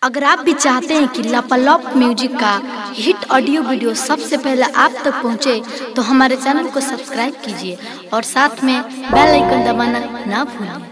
अगर आप भी चाहते हैं कि लापालॉप म्यूजिक का हिट ऑडियो वीडियो सबसे पहले आप तक पहुंचे, तो हमारे चैनल को सब्सक्राइब कीजिए और साथ में बेल आइकन दबाना ना भूलें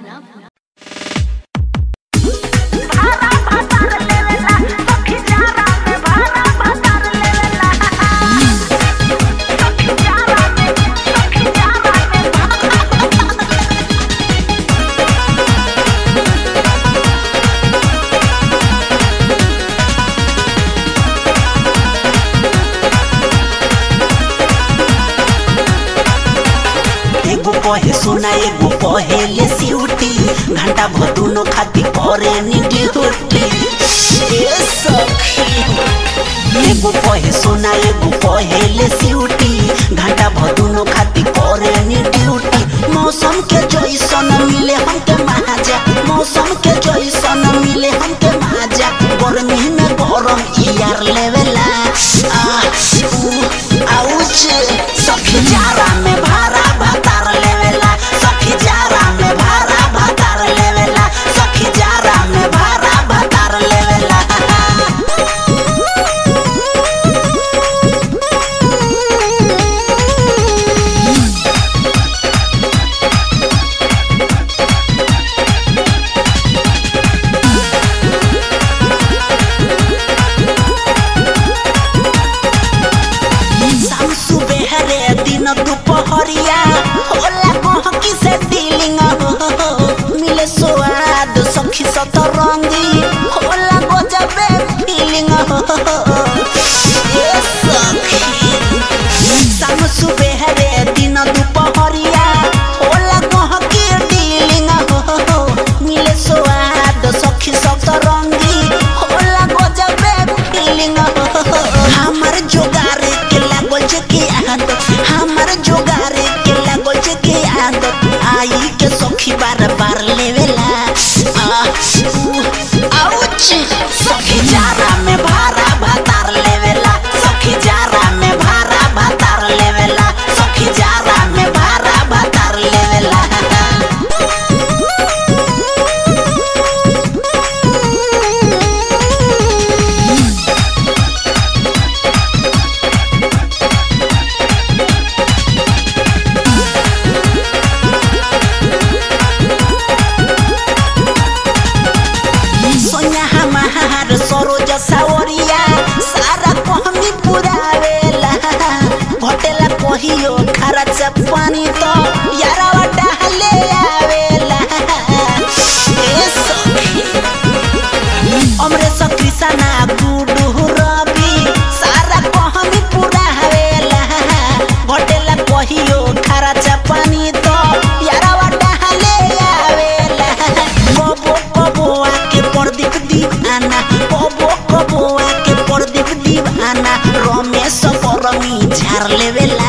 एगो कहे सुना एगो कहेले सिउटी घंटा भदुनो खाती करे नी ड्यूटी ए सखी एगो कहे सुना एगो कहेले सिउटी घंटा भदुनो खाती करे नी ड्यूटी मौसम के जैसन मिले हमके महाजा मौसम के जैसन मिले हमके महाजा गर्मी में गरम यार लेवेला आ ऊ आउच सखी जारा में भारा भातार लेवेला सखी जारा में भारा भातार लेवेला सखी जारा में भारा भातार लेवेला शाम सुबह रे दिन दुपहरिया होला गहकी से डीलिंग हो मिले स्वाद सखी सतरंगी होला गजबे फीलिंग हो ए सखी शाम सुबह रे दिन दुपहरिया होला गहकी डीलिंग हो मिले स्वाद सखी सतरंगी होला गजबे फीलिंग हो हमर जोगार के लागल जे के आदत हमर जोगार के लागल जे के आदत आई के सखी बार बार लेवेला आ ऊ आउच सखी जारा में भारा भातार लेवेला सखी जारा में भारा भातार लेवेला सखी जारा में भारा भातार लेवेला सोनिया हमार सरोज सावरिया सारा कहमी पुरावेला घटेला कहियो खरच पानी तो यारावा डाले आवेला ए सखी हमरे सखी सना गुडू रवि सारा कहमी पुरावेला घटेला कहियो खरच पानी तो यारावा डाले आवेला कबो कबो आके प्रदीप दीवाना कबो कबो आके प्रदीप दीवाना रमेश परमी झार लेवेला